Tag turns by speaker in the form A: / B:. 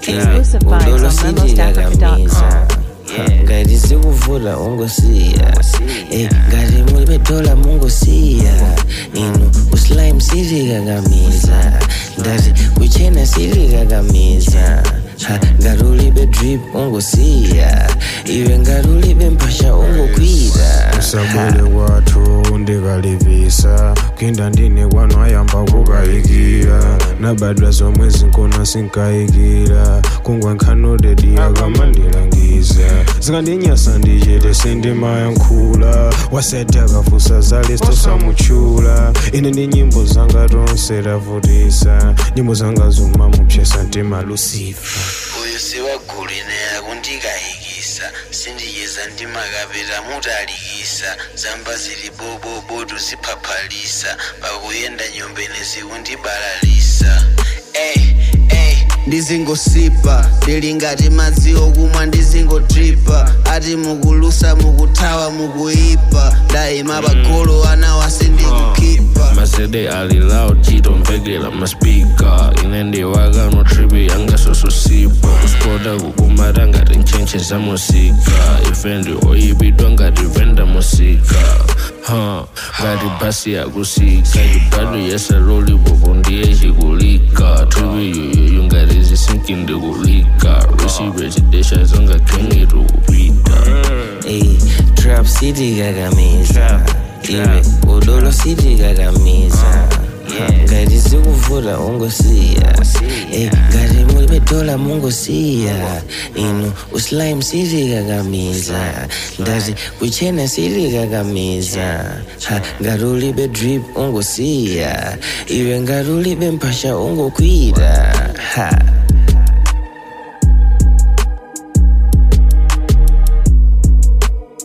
A: Exclusive vibes
B: udolo
A: on
B: sitikakamiza
A: MemosAfrica.com.
B: ngati zikuvula ungosiya Eh, ngati mulibetola mungosiya inu uslime sitikakamiza ndati kuchena sitikakamiza Ha, ngati ulibe drip ungosiya iwe ngati ulibe mphasha ungokwira
C: usabwere kwathu ndikalipisa kinda ndine kwanu ayamba kukayikira nabadwa zomwe zinkona sinkayikira kungwa nkhanodedi akamandilangiza zikandinyasa ndichete sindimayankhula waseti akafusa zalisto samutchula ine ndi nyimbo zanga tonse tavutisa nyimbo zanga zuma mupyesa mtima lusifa
B: uyu siwaguline akundikayikisa sindiyiza ndimakapita mutalikisa zamba zili bobobo tuziphaphalisa pakuyenda nyombene zikundibalalisa ey ey
D: ndizingosipa ndili ngati madzi okumwa ndizingotripa ati mukulusa mukuthawa mukuipa ndayima pagolo ana wase ndikukipa
E: masede aliloud chitomvekera maspika ine ndiwakano tripi yanga sososipa kuspota kukumata ngati nchenche za musika ife ndi oyipidwa ngati venda musika ha ngati basi yakusika chibado yesalolipopo ndiye chikulika tripi yoyoyo ngati zisinki ndikulika resipe chidesha zonga kengi tikupita
B: ey trap sitikakamiza iwe udolo sitikakamiza ngati zikuvula ungosiya Eh, ngati mulibetola mungosiya inu uslime sitikakamiza ndati kuchena sitikakamiza Ha, ngati ulibe drip ungosiya iwe ngati ulibe mphasha ungokwira ha